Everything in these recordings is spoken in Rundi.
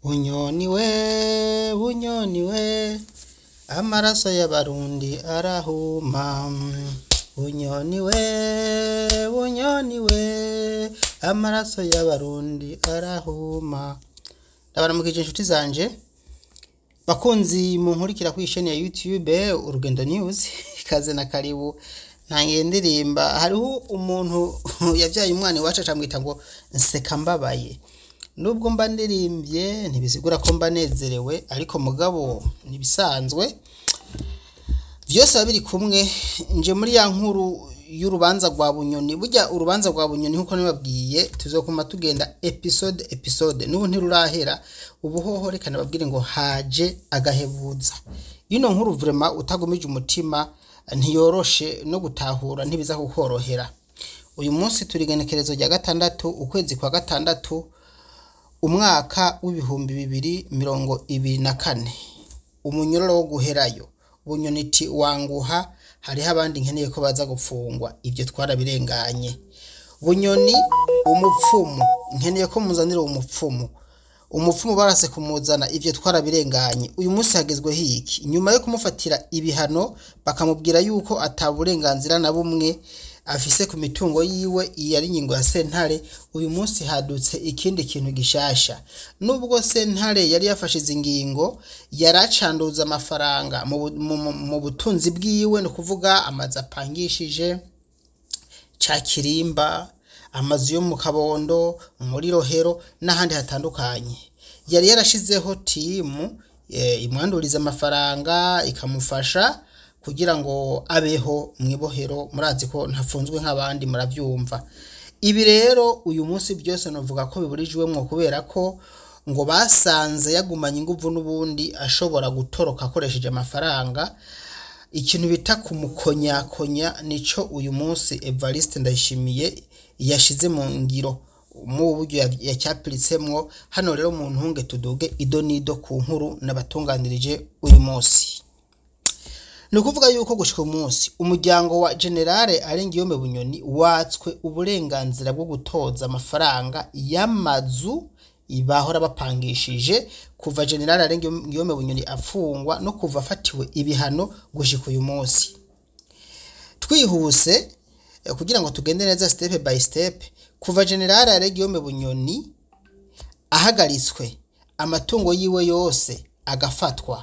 bunyoni we bunyoni we amaraso y'abarundi arahuma bunyoni we bunyoni we amaraso y'abarundi arahuma ndabaramukije inshuti zanje bakunzi munkurikira kuri isheni ya youtube urugendo news ikaze na karibu ntangiye ndirimba hariho umuntu yabyaye umwana iwacu acamwita ngo nseka mbabaye nubwo mba ndirimbye ntibisigura ko mba nezerewe ariko mugabo ntibisanzwe byose biba biri kumwe nje muri ya nkuru y'urubanza rwa bunyoni burya urubanza rwa bunyoni nk'uko nibabwiye tuzokuma tugenda episode episode n'ubu ntirurahera ubu hoho reka nababwire ngo haje agahebuza ino nkuru vrema utagumije umutima ntiyoroshe no gutahura ntibiza kukorohera uyu munsi turi igenekerezo rya gatandatu ukwezi kwa gatandatu umwaka w'ibihumbi bibiri mirongo ibiri na kane umunyororo wo guherayo bunyoniti wanguha hariho abandi nkeneye ko baza gufungwa ibyo twarabirenganye bunyoni umupfumu nkeneye ko muzanira umupfumu umupfumu barase kumuzana ibyo twarabirenganye uyu munsi hagezweho iki nyuma yo kumufatira ibihano bakamubwira yuko ataburenganzira na bumwe afise ku mitungo yiwe iyi ari ingingo ya sentare uyu munsi hadutse ikindi kintu gishasha nubwo sentare yari yafashe izi ngingo yaracanduza amafaranga mu bu- mu- mu- mu butunzi bwiwe ni ukuvuga amazu apangishije ca kirimba amazu yo mu kabondo muri rohero n'ahandi hatandukanye yari yarashizeho timu eh, imwanduriza amafaranga ikamufasha kugira ngo abeho mu ibohero murazi ko ntafunzwe nk'abandi murabyumva ibi rero uyu munsi byose navuga ko biburijwemwo kubera ko ngo basanze yagumanye inguvu n'ubundi ashobora gutoroka akoresheje amafaranga ikintu bita kumukonyakonya nico uyu munsi Evariste Ndayishimiye yashize mu ngiro mu buryo ya- yacyapiritsemo hano rero mu ntunge tuduge ido nido ku nkuru nabatunganirije uyu munsi ni ukuvuga yuko gushika umunsi umuryango wa generale arengiyome bunyoni watswe uburenganzira bwo gutoza amafaranga y'amazu bahora bapangishije kuva generale arengiyome bunyoni afungwa no kuva afatiwe ibihano gushika uyu munsi twihuse eh, kugira ngo tugende neza step by step kuva generale arengiyome bunyoni ahagaritswe amatungo yiwe yose agafatwa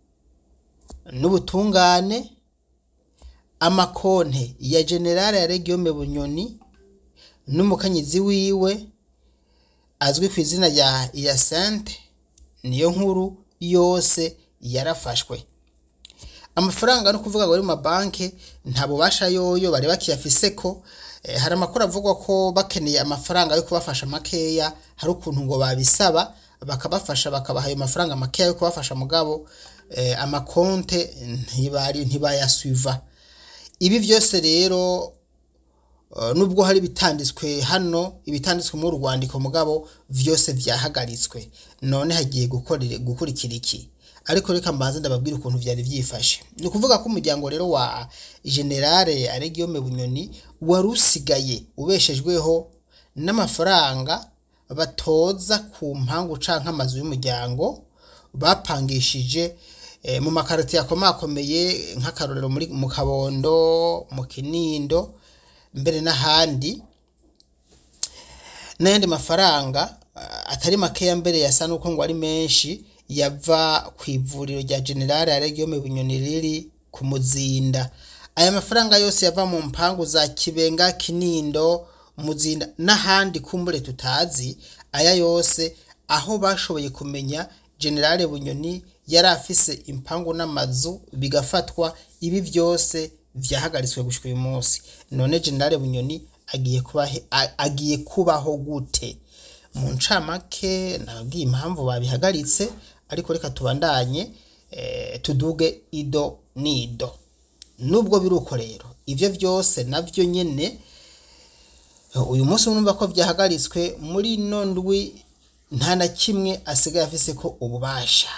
n'ubutungane amakonte ya generale ya regiyome bunyoni n'umukanyizi wiwe azwi ku izina rya iyasente niyo nkuru yose yarafashwe amafaranga no kuvuga ngo ari mu mabanki nta bubasha yoyo bari bakiyafise ko eh, hari amakuru avugwa ko bakeneye amafaranga yo kubafasha makeya hari ukuntu ngo babisaba bakabafasha bakabaha ayo mafaranga makeya yo kubafasha mugabo eh, amakonte ntibari ntibayasuiva ibi byose rero Uh, nubwo hari ibitanditswe hano ibitanditswe mu rwandiko mugabo vyose vyahagaritswe none hagiye gukorera gukurikira iki ariko reka mbanze ndababwira ukuntu vyari vyifashe ni ukuvuga ko umuryango rero wa generale aregiyome bunyoni wari usigaye ubeshejweho n'amafaranga batoza ku mpangu canke amazu y'umuryango bapangishije eh, mu makaroti yakomakomeye nk'akarorero muri mu kabondo mu kinindo mbere n'ahandi n'ayandi mafaranga ah, atari makeya mbere yasa nuko ngo ari menshi yava ku ivuriro rya generale ya regiyome bunyoni riri ku muzinda aya mafaranga yose yava mu mpangu za kibenga kinindo muzinda n'ahandi kumbure tutazi aya yose aho bashoboye kumenya generale bunyoni yari afise impangu n'amazu bigafatwa ibi byose vyahagaritswe gushika uyu munsi none generale bunyoni agiye kubahe a- agiye kubaho gute mu ncamake nababwiye impamvu babihagaritse ariko reka tubandanye eh, tuduge ido nido nubwo biri uko rero ivyo vyose navyo nyene uyu munsi urumva ko vyahagaritswe muri ino ndwi nta na kimwe asigaye afise ko ububasha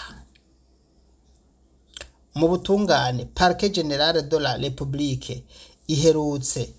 mu butungane parke generale de la republique iherutse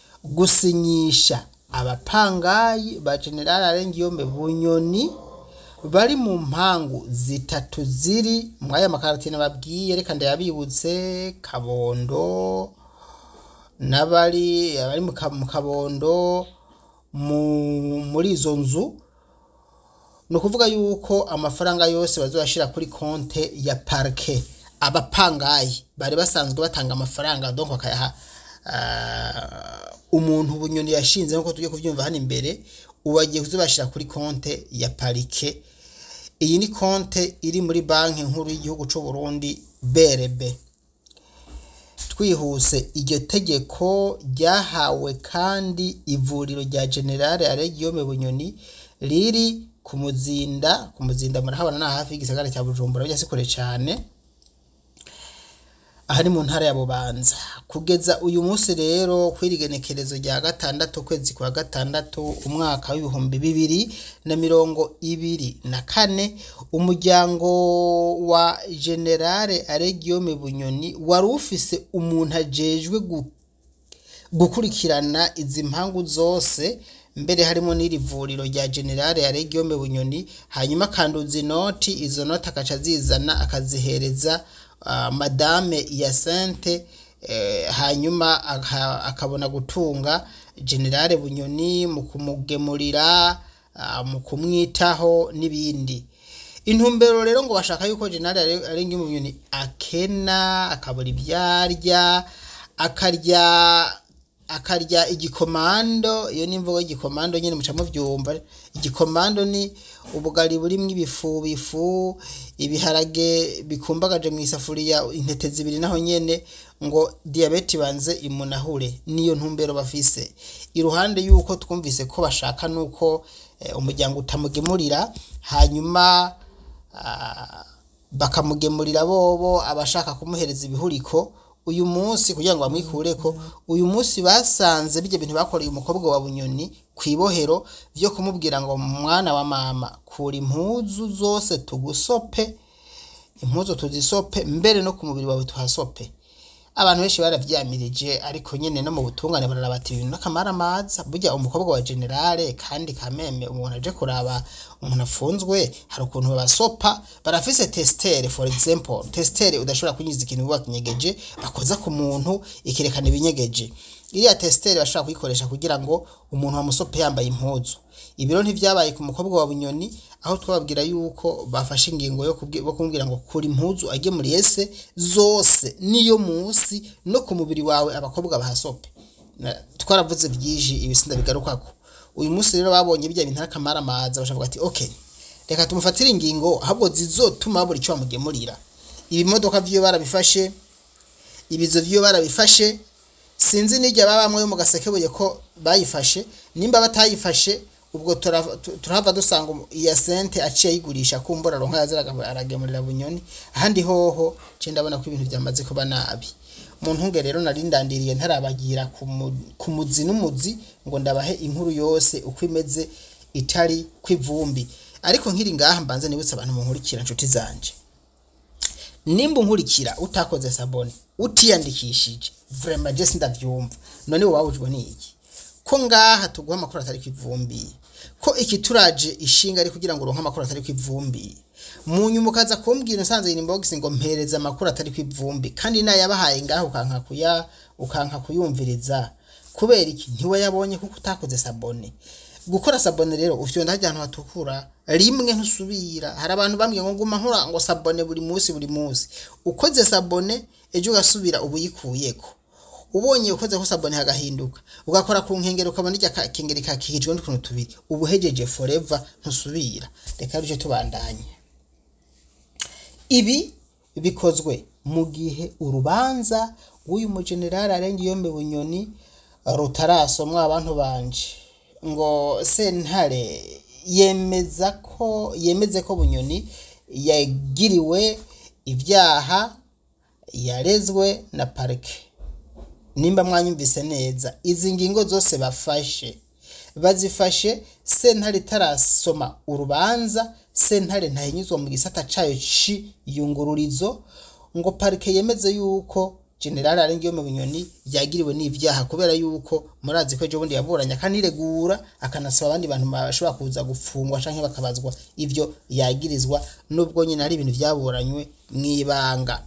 gusinyisha abapangayi ba generale arengiyome bunyoni bari mu mpangu zitatu ziri muri aya makaratine babwiye reka ndayabibutse kabondo n'abari abari mu Ka- mu kabondo mu- muri izo nzu ni ukuvuga yuko amafaranga yose bazashira kuri konte ya parike abapangayi bari basanzwe batanga amafaranga donc bakayaha ah, umuntu bunyoni yashinze nkuko tujye kubyumva hano imbere ubu bagiye kuzibashyira kuri konte ya parike iyi ni konte iri muri banki nkuru y'igihugu cy'u Burundi BRB twihuse iryo tegeko ryahawe kandi ivuriro rya generale aregiyome bunyoni riri ku muzinda ku muzinda murahabona ni hafi y'igisagara cya bujumbura bijya si kure cyane aha ni mu ntara ya bubanza kugeza uyu munsi rero kw'irigenekerezo rya gatandatu ukwezi kwa gatandatu umwaka w'ibihumbi bibiri na mirongo ibiri na kane umuryango wa generale aregiyome bunyoni wari ufise umuntu ajejwe gu gukurikirana izi mpangu zose mbere harimo n'iri vuriro rya generale ya regiyome bunyoni hanyuma akanduza inoti izo noti akaca azizana akazihereza ah, madame yasente eh, hanyuma aka- akabona gutunga generale bunyoni mu kumugemurira ah, mu kumwitaho n'ibindi intumbero rero ngo bashaka yuko generale arenga umunyoni akena akabura ibyarya akarya akarya igikomando iyo ni imvugo y'igikomando nyine muca mubyumva igikomando ni ubugari burimo ibifu bifu ibiharage bikumbagaje mu isafuriya intete zibiri naho nyene ngo diyabete ibanze imunahure niyo ntumbero bafise iruhande y'uko twumvise ko bashaka nuko eh, umuryango utamugemurira hanyuma ah, bakamugemurira bobo abashaka kumuhereza ibihuriko uyu munsi kugira ngo bamwikureko uyu munsi basanze bijya bintu bakoreye umukobwa wa bunyoni ku ibohero byo kumubwira ngo mwana wa mama kura impuzu zose tugusope impuzu tuzisope mbere no ku mubiri wawe tuhasope abantu benshi baravyamirije ariko nyene no mu butungane bararaba ati ibintu n'akamaramaza burya umukobwa wa generale kandi kameme umuntu aje kuraba umuntu afunzwe hari ukuntu babasopa barafise testere for example testere udashobora kunyuza ikintu biba kinyegeje bakoza ku muntu ikerekana ibinyegeje iriya testere bashobora kuyikoresha kugira ngo umuntu bamusope yambaye impuzu ibiro ntivyabaye ku mukobwa wa bunyoni aho twababwira yuko bafashe ingingo yo kubwi- yo kumubwira ngo kura impuzu agemuriye se zose niyo munsi no ku mubiri wawe abakobwa bahasope Na- twaravuze byinshi ibisinda bigarukako uyu munsi rero babonye bijya bintu n'akamaramaza bashavuga ati okay reka tumufatire ingingo ahubwo zizotuma buri icyo bamugemurira ibimodoka vyiwe barabifashe ibizo vyiwe barabifashe sinzi n'ijya babamwe mu gasekebuye ko bayifashe nimba batayifashe ubwo turava- tu- turahava dusanga umu- iya sente aciye ayigurisha kumbura ronka yaziraga aragemurira bunyoni ahandi hoho ce ndabona ko ibintu byamaze kuba nabi mu ntunge rero nari ndandiriye ntarabagira ku mu- ku muzi n'umuzi ngo ndabahe inkuru yose uko imeze itari kw'ivumbi ariko nkiri ngaha mbanze nibutse abantu munkurikira nshuti zanje nimba unkurikira utakoze sabone utiyandikishije vrema je sindavyumva none wowe wabujwe n'iki ko ngaha tuguha amakuru atari kw'ivumbi ko ikituraje ishinga ari kugira ngo uronke amakuru atari kw'ivumbi mu nyuma ukaza kumbwira usanze inbox ngo mpereza amakuru atari kw'ivumbi kandi nayabahaye ngaha ukanka kuya ukanka kuyumviriza kubera iki ntiwayabonye kuko utakoze sabone gukora sabone rero ufyonda hajya ahantu hatukura rimwe ntusubira hari abantu bambwiye ngo nguma nkora ngo sabone buri munsi buri munsi ukoze sabone ejo ugasubira uba uyikuyeko ubonye ukoze ko sabone hagahinduka ugakora ku nkengero ukabona irya ka- kengeri kakikijwe n'utuntu tubiri uba uhejeje forever ntusubira reka ruje tubandanye ibi bikozwe mu gihe urubanza rw'uyu mujenerali arengiyombe bunyoni rutarasomwa abantu banje ngo sentare yemeza ko yemeze ko bunyoni yagiriwe ibyaha yarezwe na parike nimba mwanyumvise neza izi ngingo zose bafashe bazifashe sentare itarasoma urubanza sentare ntahinyuzwa mu gisata cayo c'iyungururizo ngo parike yemeze yuko generale arengiyo mu binyoni yagiriwe n'ivyaha kubera yuko murazi ko ejo bundi yaburanye akaniregura akanasaba abandi bantu bashobora kuza gufungwa canke bakabazwa ivyo yagirizwa nubwo nyine ari ibintu vyaburanywe mw'ibanga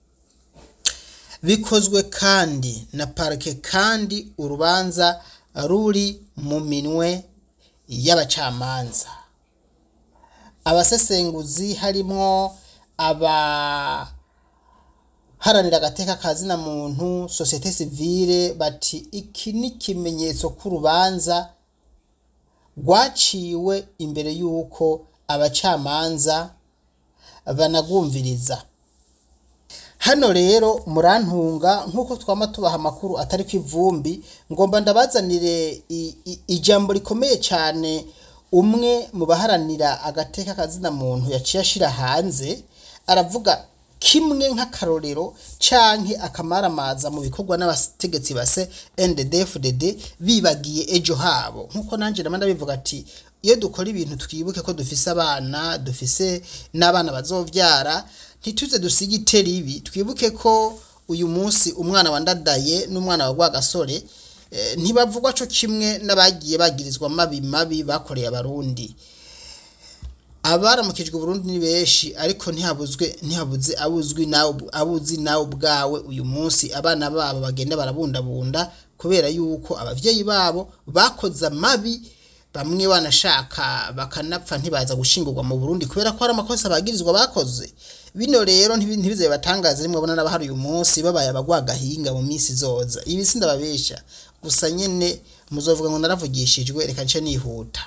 bikozwe kandi na parike kandi urubanza ruri mu minwe y'abacamanza abasesenguzi harimwo aba haranira agateka ka zina muntu sosiyete sivile bati iki ni ikimenyetso k'urubanza rwaciwe imbere y'uko abacamanza banagumviriza hano rero murantunga nk'uko twama tubaha amakuru atari ku ivumbi ngomba ndabazanire i- i- ijambo rikomeye cyane umwe mu baharanira agateka kazina muntu yaciye ashira hanze aravuga kimwe nk'akarorero canke akamaramaza mu bikorwa n'abategetsi base NDD-FDD bibagiye ejo habo nk'uko nanje ndama ndabivuga ati iyo dukora ibintu twibuke ko dufise abana dufise n'abana bazovyara ntituze dusige itera ibi twibuke ko uyu munsi umwana wandadaye n'umwana wa rwagasore eh, ntibavugwa co kimwe n'abagiye bagirizwa mabi mabi bakoreye abarundi abaramukijwe Burundi ni benshi ariko ntihabuzwe ntihabuze abuzwi nawe abuzi nawe ubwawe uyu munsi abana babo bagenda barabundabunda kubera yuko abavyeyi babo bakoze amabi bamwe banashaka bakanapfa ntibaza gushingurwa mu Burundi kubera ko hari amakosa bagirizwa bakoze bino rero ntibi- ntibize batangaza rimwe bona n'abahari uyu munsi babaye abagwagahinga mu minsi izoza ibi sindababesha gusa nyene muzovuga ngo naravugishijwe reka nce nihuta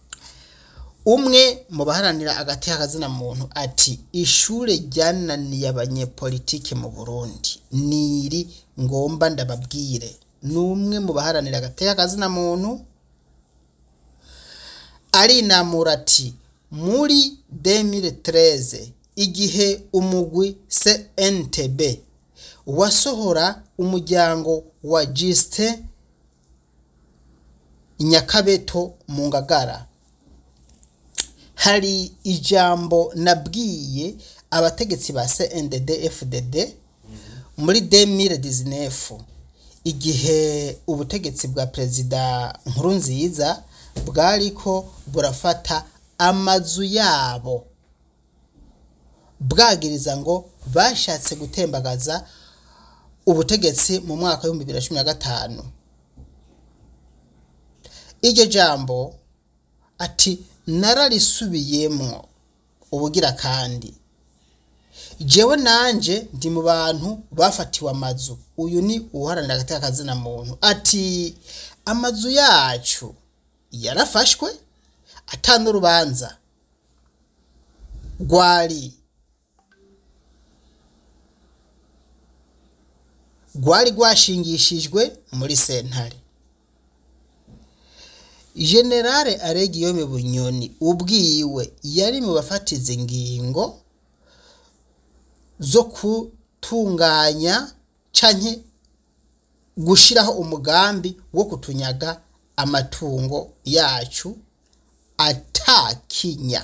umwe mu baharanira agati k'akazina muntu ati ishure ryananiye abanyepolitike mu burundi niri ngomba ndababwire ni umwe mu baharanira agati k'akazina muntu arinamura ati muri 2013 igihe umugwi CNTB wasohora umuryango wa Justin Nyakabeto mu Ngagara hari ijambo nabwiye abategetsi ba CNDD FDD muri 2019 igihe ubutegetsi bwa perezida Nkurunziza bwariko burafata amazu yabo bwagiriza ngo bashatse gutembagaza ubutegetsi mu mwaka w'ibihumbi bibiri na cumi na gatanu iryo jambo ati nararisubiyemwo ubugira kandi jewe nanje ndi mu bantu bafatiwe amazu uyu ni uharanira agateka kazina muntu ati amazu yacu yarafashwe atanu urubanza rwari rwari rwashingishijwe muri sentare generale aregiyome bunyoni ubwiwe yari mu bafatiza ingingo zo gutunganya canke gushiraho umugambi wo kutunyaga amatungo yacu atakinya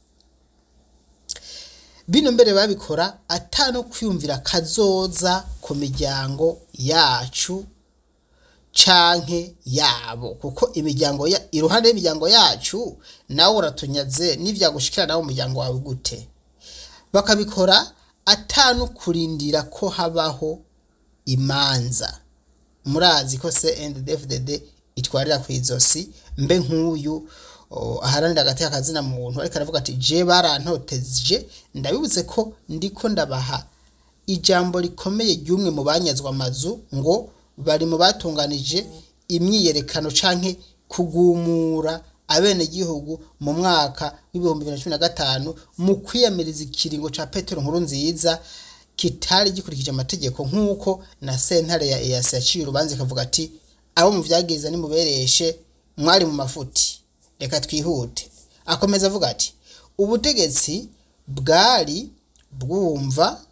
bino mbere babikora atano kwiyumvira kazoza ku miryango yacu canke yabo kuko imiryango ya iruhande y'imiryango yacu nawe uratunyaze n'ivyagushikira nawe umuryango wawe gute bakabikora atanu kurindira ko habaho imanza murazi ko CNDD-FDD itwarira ku izosi mbe nk'uyu o, aharanira agateka kazina muntu ariko aravuga ati je barantoteje ndabibutse ko ndiko ndabaha ijambo rikomeye ry'umwe mu banyazwa amazu ngo bari mu batunganije imyiyerekano canke kugumura abenegihugu mu mwaka w'ibihumbi bibiri na cumi na gatanu mu kwiyamiriza ikiringo ca petero nkuru nziza kitari gikurikije amategeko nk'uko na sentare ya EAC yaciye urubanza ikavuga ati abo mu vyagiriza nimubereshe mwari mu mafuti reka twihute akomeza avuga ati ubutegetsi bwari bwumva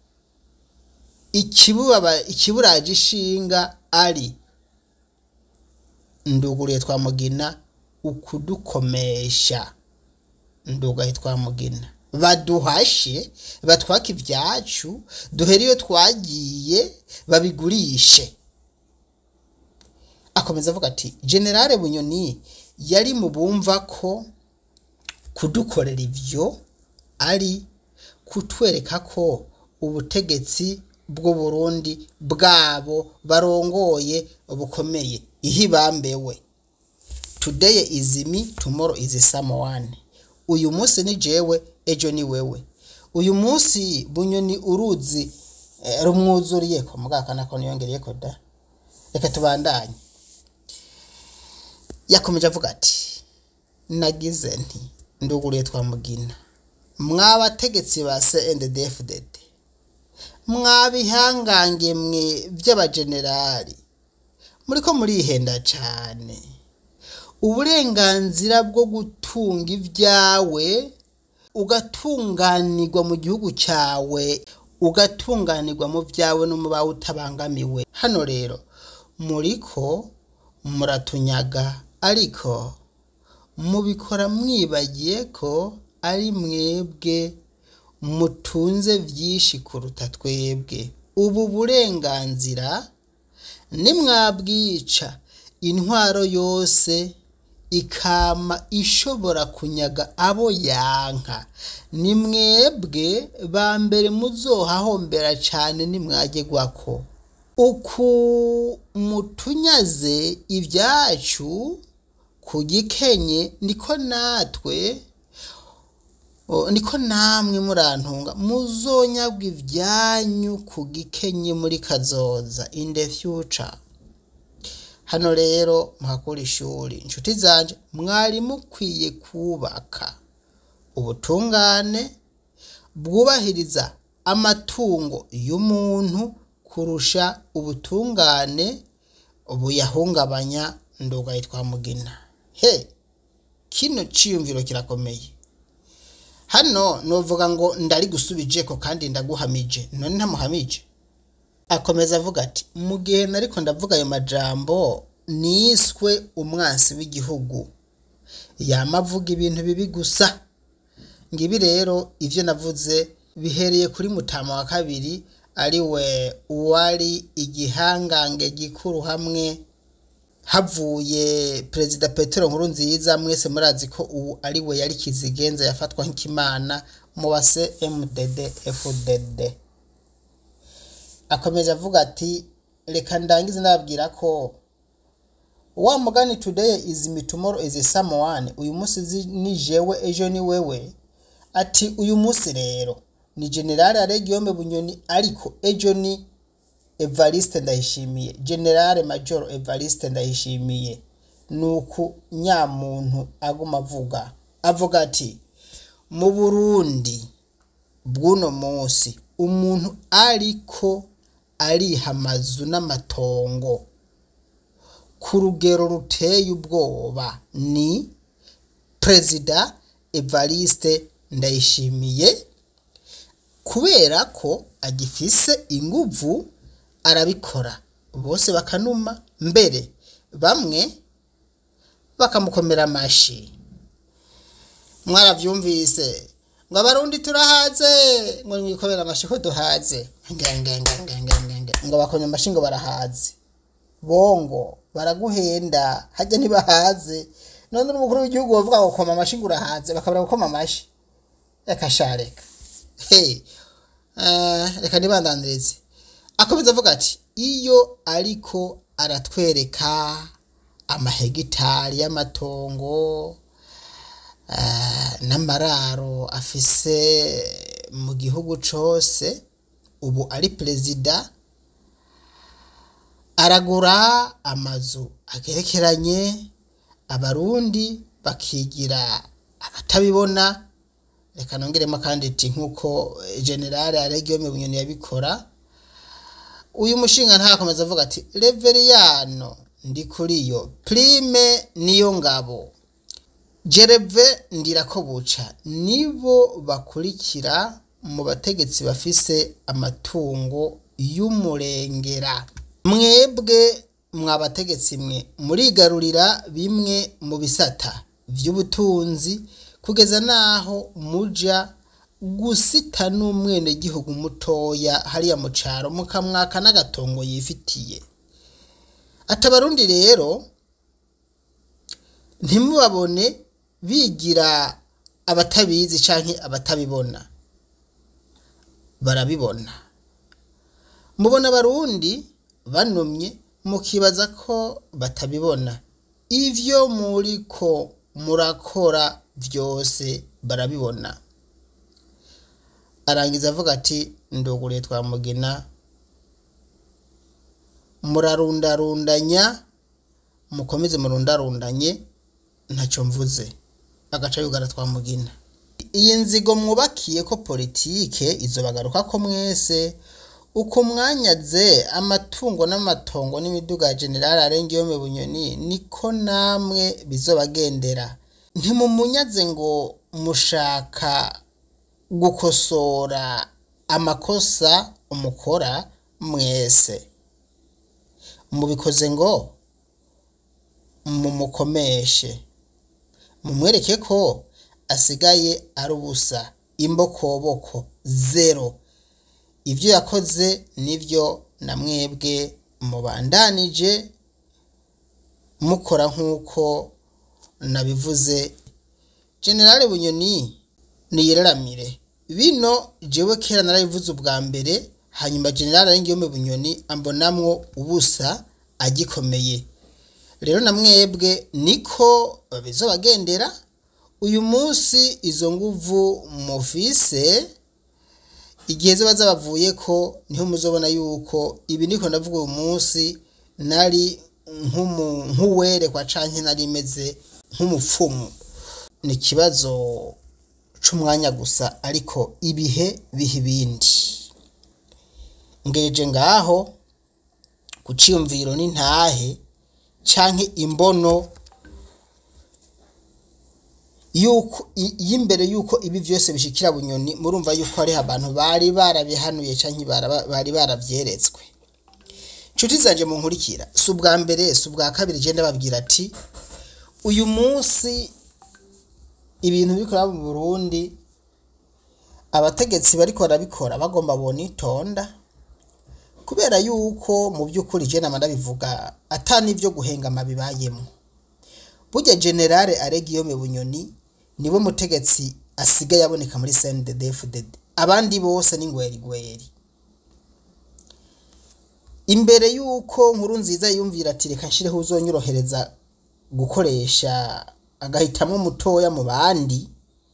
ikibubaba ikiburaje ishinga ari nduguriye twamugina ukudukomesha ndugaye twamugina baduhashe batwaka ibyacu duhere iyo twagiye babigurishe akomeza avuga ati generale bunyoni yari mu bumva ko kudukorera ivyo ari kutwereka ko ubutegetsi bw'u Burundi bwabo barongoye bukomeye ihibambewe today is me tomorrow is someone uyu munsi ni jewe ejo ni wewe uyu munsi bunyoni uruzi eh, rumwuzuriye ko mugakana ko niyongereye ko da reka tubandanye yakomeje avuga ati nagize nti nduguriye twamugina mwabategetsi ba CNDD-FDD mwabihangange mwe by'abajenerali muriko murihenda cane uburenganzira bwo gutunga ibyawe ugatunganirwa mu gihugu cyawe ugatunganirwa mu byawe no mu bawe utabangamiwe hano rero muriko muratunyaga ariko mubikora mwibagiye ko ari mwebwe mutunze byinshi kuruta twebwe ubu burenganzira nimwabwica intwaro yose ikama ishobora kunyaga abo yanka ni mwebwe ba mbere muzohahombera cyane nimwagegwako uku mutunyaze ibyacu ku gikenye niko natwe o, niko namwe murantunga muzonyagwa ibyanyu ku gikenye muri kazoza in the future hano rero muhakura ishuri inshuti zanje mwari mukwiye kubaka ubutungane bwubahiriza amatungo y'umuntu kurusha ubutungane buyahungabanya nduga yitwa mugina he kino ciyumviro kirakomeye hano novuga ngo ndari gusubije ko kandi ndaguhamije none ntamuhamije akomeza avuga ati mu gihe nariko ndavuga ayo majambo niswe umwansi w'igihugu yama avuga ibintu bibi gusa ngibi rero ivyo navuze bihereye kuri mutama wa kabiri ari we uwari igihangange gikuru hamwe havuye perezida petero nkuru nziza mwese murazi ko ubu ari we yari kizigenza yafatwa nk'ikimana mu base mdd fdd akomeza avuga ati reka ndangize nababwira ko wa mugani today is me tomorrow is someone uyu munsi zi- ni jewe ejo ni wewe ati uyu munsi rero ni generale aregiyome bunyoni ariko ejo ni evariste ndayishimiye generale major evariste ndayishimiye nuku nyamuntu aguma avuga avuga ati mu burundi bw'uno munsi umuntu ariko ariha amazu n'amatongo ku rugero ruteye ubwoba ni perezida evariste ndayishimiye kubera ko agifise inguvu arabikora bose bakanuma mbere bamwe bakamukomera amashi mwaravyumvise ngo abarundi turahaze ngo mwikomera amashi ko duhaze ngengengengengenge ngo bakomye amashi ngo barahaze bongo baraguhenda hajya ntibahaze none n'umukuru w'igihugu bavuga ngo koma amashi ngo urahaze bakabura gukoma amashi reka sha reka he eh, reka nibandanirize akomeza avuga ati iyo ariko aratwereka amahegitari y'amatongo eh, n'amararo afise mu gihugu cose ubu ari perezida aragura amazu agerekeranye abarundi bakigira abatabibona reka nongeremo kandi iti nk'uko generale aregiyome bunyoni yabikora uyu mushinga ntakomeza avuga ati reveriyano ndi kuri yo prime niyo ngabo jereve ndirakobuca nibo bakurikira mu bategetsi bafise amatungo y'umurengera mwebwe mwa bategetsi mwe murigarurira bimwe mu bisata by'ubutunzi kugeza n'aho muja gusita n'umwenegihugu mutoya hariya mu caro mukamwaka n'agatongo yifitiye ati abarundi rero ntimubabone bigira abatabizi canke abatabibona barabibona mubona abarundi banumye mukibaza ko batabibona ivyo muriko murakora vyose barabibona arangiza avuga ati nduguriye twamugina murarundarundanya mukomeze murundarundanye ntacyo mvuze agaca yugara twamugina iyi nzigo mwubakiye ko politike izo bagaruka ko mwese uko mwanyaze amatungo n'amatongo n'imiduga ya generali arengeyome bunyoni niko namwe bizobagendera ntimumunyaze ngo mushaka gukosora amakosa umukora mwese mubikoze ngo mumukomeshe mumwereke ko asigaye ari ubusa imbokoboko zero ibyo yakoze nibyo na mwebwe mubandanije mukora nk'uko nabivuze generale bunyoni niyeraramire bino jewe kera narabivuze ubwa mbere hanyuma generale arengeyome bunyoni ambonamwo ubusa agikomeye rero na mwebwe niko bizobagendera uyu munsi izo nguvu mufise igihe ziba zabavuye ko niho muzobona yuko ibi niko ndavuga uyu munsi nari nk'uwerekwa canke nari meze nk'umupfumu ni ikibazo c'umwanya gusa ariko ibihe biha ibindi ngeje ngaho ku ciyumviro n'intahe canke imbono yuko y'imbere yuko ibi vyose bishikira bunyoni murumva yuko hariho abantu bari barabihanuye canke bari baravyeretswe nshuti zanje mu nkurikira si ubwa mbere si ubwa kabiri je ndababwira ati uyu munsi ibintu bikora mu Burundi abategetsi bariko barabikora bagomba bonitonda kubera yuko mu by'ukuri je nama ndabivuga ata n'ivyo guhengama bibayemo burya generale aregiyome bunyoni niwe mutegetsi asigaye aboneka muri CNDD-FDD abandi bose ni ngwerigweri imbere yuko nkuru nziza yumvira ati reka nshireho uzonyorohereza gukoresha agahitamwo mutoya mu bandi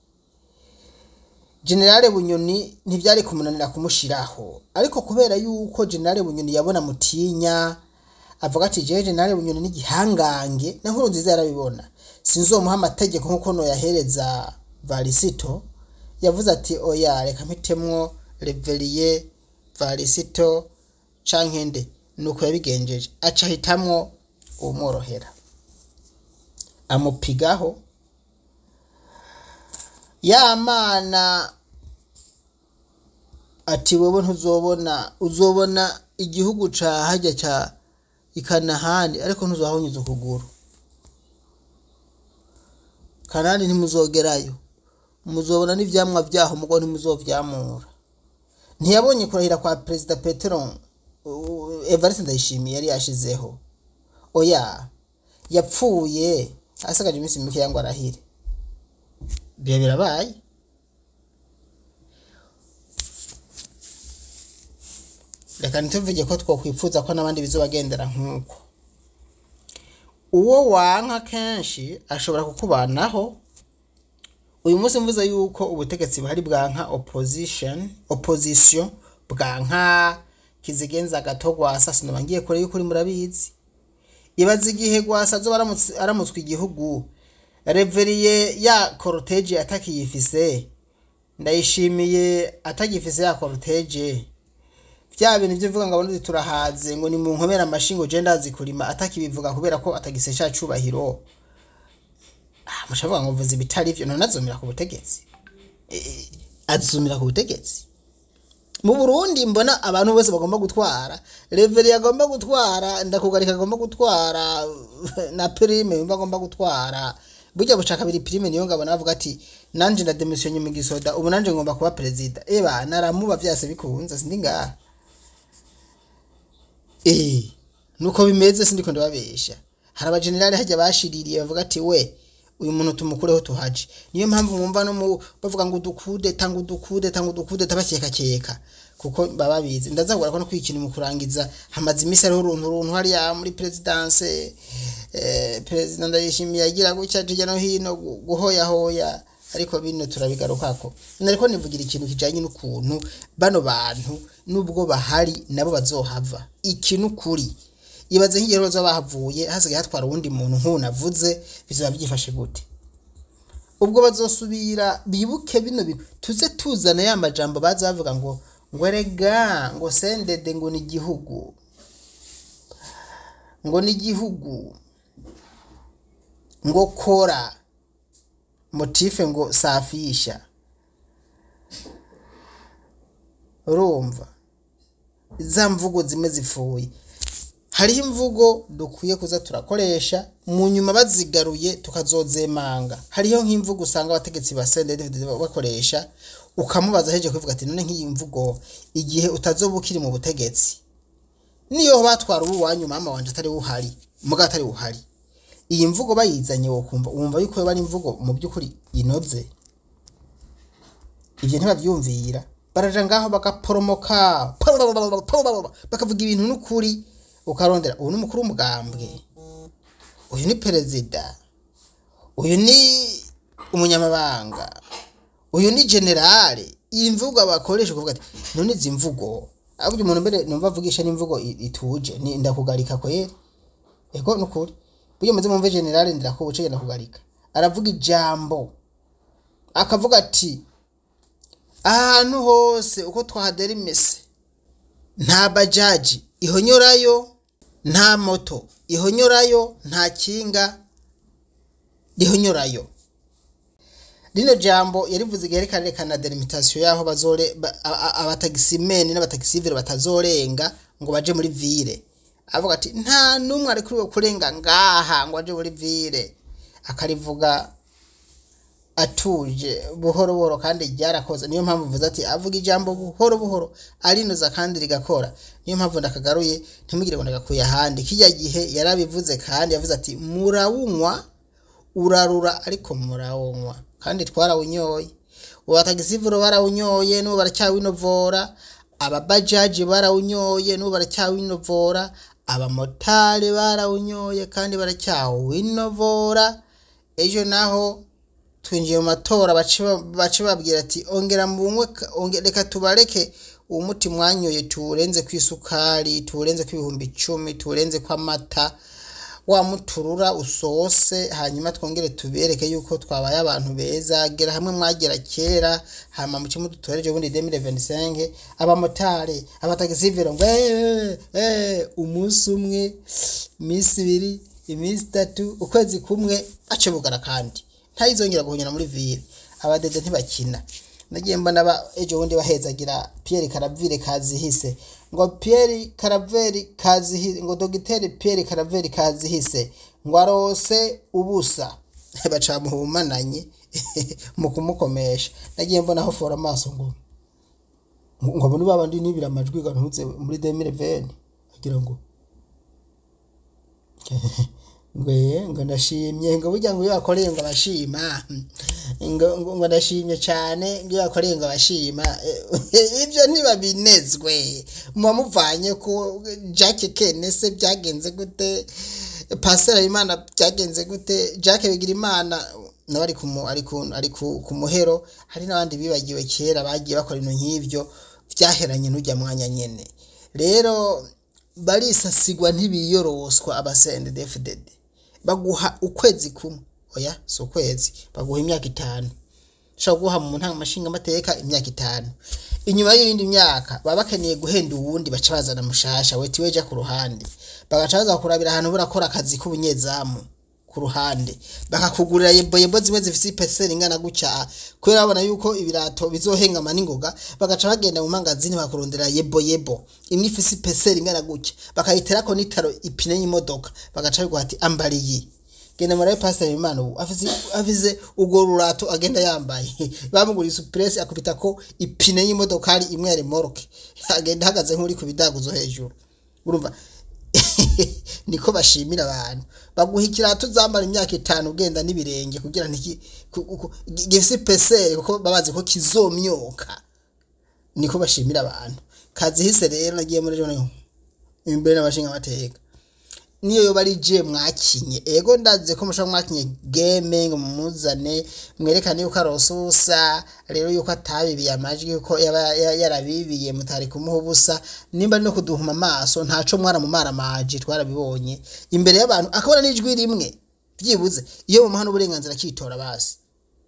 generale bunyoni ntibyari kumunanira kumushiraho ariko kubera yuko generale bunyoni yabona mutinya avuga ati jewe generale bunyoni n'igihangange na nkuru nziza yarabibona sinzomuha amategeko nk'uko noyahereza varisito yavuze ati oya reka mpitemwo reveriye varisito canke nde nuko yabigenjeje aca ahitamwo uwumworohera amupigaho ya mana ati wewe ntuzobona uzobona igihugu ca harya ca ikanahani ariko ntuzahonyuza ukuguru kanani ntimuzogerayo muzobona n'ivyamwa vyaho mugo ntimuzovyamura ntiyabonye kurahira kwa perezida petero evariste ndayishimiye yari yashizeho oya yapfuye asigaje iminsi mike ngo arahire biba birabaye reka ntituvuge ko twakwifuza ko n'abandi bizobagendera nk'uko uwo wanka kenshi ashobora kukubanaho uyu munsi mvuze yuko ubutegetsi buhari bwanka opposition opposition bwanka kizigenza gato gwasa sinoma ngiye kure yuko uri murabizi ibaza igihe gwasa azoba aramutswe igihugu reveriye ya cortege atakiyifise ndayishimiye atagifise ya cortege vya bintu vyo vuga ngo abarundi turahaze ngo ni mu nkomera amashingo je ndazi kurima atakibivuga kubera ko atagise ca cubahiro ah mushavuga ngo vuze ibitari vyo none azumira ku butegetsi e, azumira ku butegetsi mu Burundi mbona abantu bose bagomba gutwara reveri agomba gutwara ndakugarika agomba gutwara na prime bagomba gutwara burya buca kabiri prime niyo ngabona bavuga ati nanje na demission mu gisoda ubu nanje ngomba kuba perezida eba naramuba vyase bikunze sindi ngaha eh nuko bimeze sindiko ndababesha hari abagenerali hajya bashiririye bavuga ati we uyu muntu tumukureho tuhaje niyo mpamvu mwumva no mu bavuga ngo dukude tanga udukude tanga udukude tabakeka keka kuko baba bizi ndazagura ko no kwikina mu kurangiza hamaze imisi ariho uruntu runtu hariya muri presidence eh, president ndayishimiye agira gutya hirya no hino gu- guhoyahoya ariko bino turabigarukako nariko nivugira ikintu kijanye n'ukuntu bano bantu nubwo bahari nabo bazohava ikintu kuri ibaze nk'igihe bazoba bahavuye hasigaye hatwara uwundi muntu nk'ubu navuze bizaba byifashe gute ubwo bazosubira bibuke bino bintu tuze tuzana ya majambo baza bavuga ngo ngo erega ngo sendede ngo ni igihugu ngo ni igihugu ngo kora motife ngo safisha urumva za mvugo zimwe zipfuye hariho imvugo dukwiye kuza turakoresha mu nyuma bazigaruye tukazozemanga hariho nk'imvugo usanga abategetsi ba sendede bakoresha ukamubaza heje kuvuga ati none nk'iyi mvugo igihe utazoba ukiri mu butegetsi niyo batwara ubu wanyu mama wanje atari uhari muga atari uhari iyi mvugo bayizanye wokumva wumva yuko bari imvugo mu by'ukuri inoze ibyo ntibabyumvira baraja ngaho bagaporomoka bakavuga ibintu n'ukuri ukarondera uyu ni umukuru w'umugambwe uyu ni perezida uyu ni umunyamabanga uyu ni generale iyi mvugo bakoresha kuvuga ati none izi mvugo ahubwo umuntu mbere numva avugisha n'imvugo i- ituje ni ndakugarika kwera ego nukuri buryo muze mumve generale ndirakubuce ndakugarika aravuga ijambo akavuga ati ahantu hose uko twahadera imese nta bajaji ihonyorayo nta moto ihonyorayo nta kinga rihonyorayo rino jambo yarivuze igihe reka rerekana delimitation y'aho bazore ba- a- a- abatagisimeni n'abatagisivire batazorenga ngo baje muri vire avuga ati nta n'umwe arekuriwe kurenga ngaha ngo aje muri vire akarivuga atuje buhoro buhoro kandi ryarakoze niyo mpamvu mvuze ati avuga ijambo buhoro buhoro arinoza kandi rigakora niyo mpamvu ndakagaruye ntimugire ngo ndagakuye ahandi kijya gihe yarabivuze kandi yavuze ati murawunywa urarura ariko murawunywa kandi twarawunyoye ubatagisivuro barawunyoye n'ubu baracyawinovora ababajaji barawunyoye n'ubu baracyawinovora abamotari barawunyoye kandi baracyawinovora ejo naho twinjiye mu matora bace ba- bace babwira ati ongera munywe ka- onge- reka tubareke uwo muti mwanyoye tuwurenze ku isukari tuwurenze ku ibihumbi icumi tuwurenze ku amata wa muturura usose hanyuma twongere tubereke yuko twabaye abantu beza gera hamwe mwagera kera hama muce mudutoreje ubundi 2025 abamotari abatagisivero ngo eh, eh, umunsi umwe iminsi ibiri iminsi itatu ukwezi kumwe ace bugara kandi ntayizongera guhonyera muri ville abadede ntibakina nagiye mbona ba ejo bundi bahezagira Pierre Caravire kazihise ngo Pierre Caravere kazihise ngo dogiteri Pierre Caravere kazihise ngo arose ubusa bacamuhumananye mu kumukomesha nagiye mbona aho fora amaso ngo ngo muri babandi nibira amajwi gantuze muri 2020 agira ngo ngo ye ngo ndashimye ngo burya ngo iyo wakoreye ngo abashima ngo ngo ngo ndashimye cyane ngo iyo wakoreye ngo abashima Eh, ibyo ntibabinezwe muba muvanye ko Jack Kenese byagenze gute Pastor Imana byagenze gute Jack bigira imana nawe ari ku mu- ari ku- ari ku ku muhero hari n'abandi bibagiwe kera bagiye bakora ibintu nk'ibyo byaheranye n'ujya mwanya nyene rero barisasigwa ntibiyoroswa abasende DFDD baguha ukwezi kumwe oya si ukwezi baguha imyaka itanu ushobora guha mu ntanga amashinga amateka imyaka itanu inyuma y'iyindi myaka baba bakeneye guhenda uwundi baca bazana mushasha weti weja ku ruhande bagaca baza kurabira ahantu burakora akazi k'ubunyezamu ku ruhande bakakugurira yebo yebo zimwe zifise ipeseri ingana gutya kubera babona yuko ibirato bizohengama n'ingoga bagaca bagenda mu mangazini bakurondera yebo yebo imwe ifise ipeseri ingana gutya bakayiterako n'itaro ipine y'imodoka bagaca biguha ati ambara iyi genda murabe pasiteri imana ubu afise afise urwo rurato agenda yambaye bamuguriye supuresi akubita ko ipine y'imodokari imwe ya remoroke agenda ahagaze nk'uri ku bidaguzo hejuru urumva niko bashimira abantu baguha ikirato uzambara imyaka itanu ugenda n'ibirenge kugira ntiki ku- ku- gifise ipeseri kuko babazi ko kizomyoka niko bashimira abantu kazihise rero nagiye muri rero imbere n'abashinga amateka niyo yoba ari je mwakinye ego ndaze ko mushobora mwakinye game ngo mumuzane mwerekane yuko aronse ubusa rero yuko atabibiye amajwi yuko yaba ya- yarabibiye mutari kumuha ubusa nimba ari no kuduhuma amaso ntaco mwaramumara amaji twarabibonye imbere y'abantu akabona n'ijwi rimwe byibuze iyo mumuha n'uburenganzira akitora basi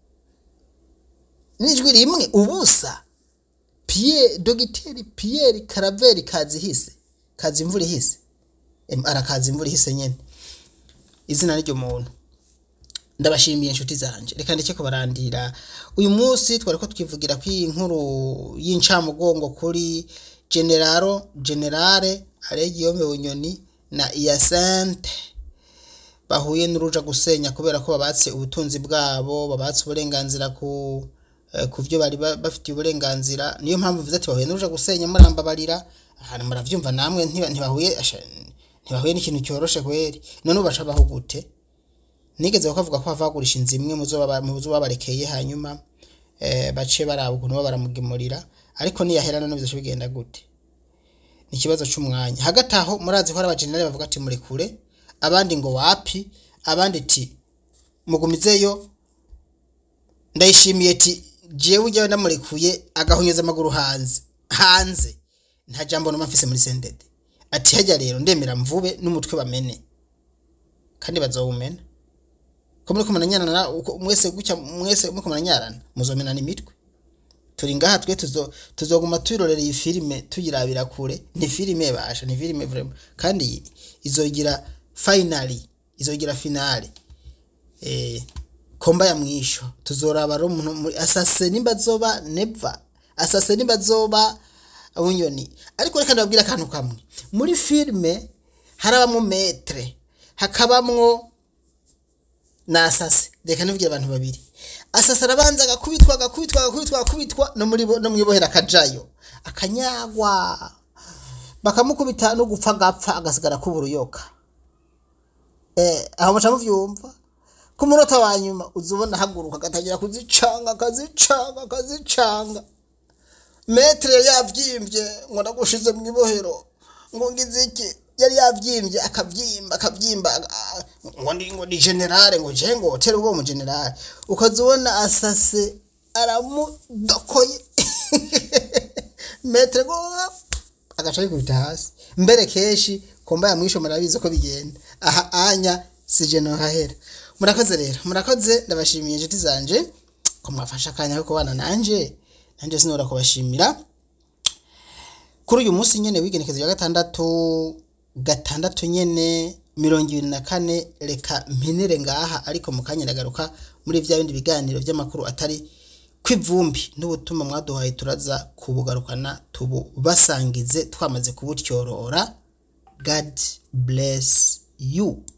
n'ijwi rimwe ubusa Pierre dogiteri Pierre Karaveri kazihise kazi imvura ihise Em, arakaza imvura ihise nyene izina n'iryo muntu ndabashimiye inshuti zanje reka ndeke ko barandira uyu munsi twari ko twivugira ko iyi nkuru y'incamugongo kuri generalo generale aregiyome bunyoni na iyasente bahuye n'uruja gusenya kubera ko babatse ubutunzi bwabo babatse uburenganzira ku eh, ku byo bari ba- bafitiye uburenganzira niyo mpamvu mvuze ati bahuye n'uruja gusenya murambabarira ahantu muravyumva namwe ntiba- ntibahuye asha- ntibahuye n'ikintu cyoroshe kweri none ubu baca baho gute nigeze bakavuga ko bavagurisha inzu imwe mu zo baba- mu zo babarekeye hanyuma eh, bace baraba ukuntu bo baramugemurira ariko niyahera none bizoca bigenda gute ni ikibazo cy'umwanya hagati aho murazi ko hari abajenerali bavuga ati murekure abandi ngo wapi abandi ti mugumizeyo ndayishimiye ti jewe ujyawe namurekuye agahunyeza amaguru hanze hanze nta jambo numva mfise muri sendede ati hajya rero ndemera mvube n'umutwe bamene kandi bazowumena ko muri kumananyarana uko mwese gutya mwese muko mananyarana muzomenana imitwe turi ngaha twe tuzo tuzoguma twirorera iyi filime tuyirabira kure ni filime basha ni filime vraiment kandi izogira finally izogira finale eh komba ya mwisho tuzoraba ro umuntu muri- asase nimba zoba never asase nimba zoba unyoni ariko reka ndababwira akantu kamwe muri filime harabamwo metre hakabamwo na asase reka nibwira abantu babiri asase arabanza agakubitwa agakubitwa agakubitwa agakubitwa no muri bo- no mwibohera akajayo akanyagwa bakamukubita no gupfa agapfa agasigara kuburuyoka eh aho muca muvyumva ku munota wa nyuma uzubona haguruka agatangira kuzicanga akazicanga akazicanga metre yari yavyimbye ngo ndagushize mu ibohero ngo ngize iki yari yavyimbye akavyimba akavyimba aga- ngo ndi ngo ni generale ngo je ngo hotel ubwo mu generale ukazubona asase aramudokoye metre ngo agaca yikubita hasi mbere kenshi komba ya mwisho murabizi ko bigenda aha anya sije no hahera murakoze rero murakoze ndabashimiye inshuti zanje ko mwafashe akanya ko kubana nanje nanje sinora kubashimira kuri uyu munsi nyene w'igenekezo ya gatandatu gatandatu nyene mirongo ibiri na kane reka mpinire ngaha ariko mu kanya ndagaruka muri vya bindi biganiro vy'amakuru atari kw'ivumbi n'ubutuma mwaduhaye turaza kubugarukana tububasangize twamaze kubutyorora god bless you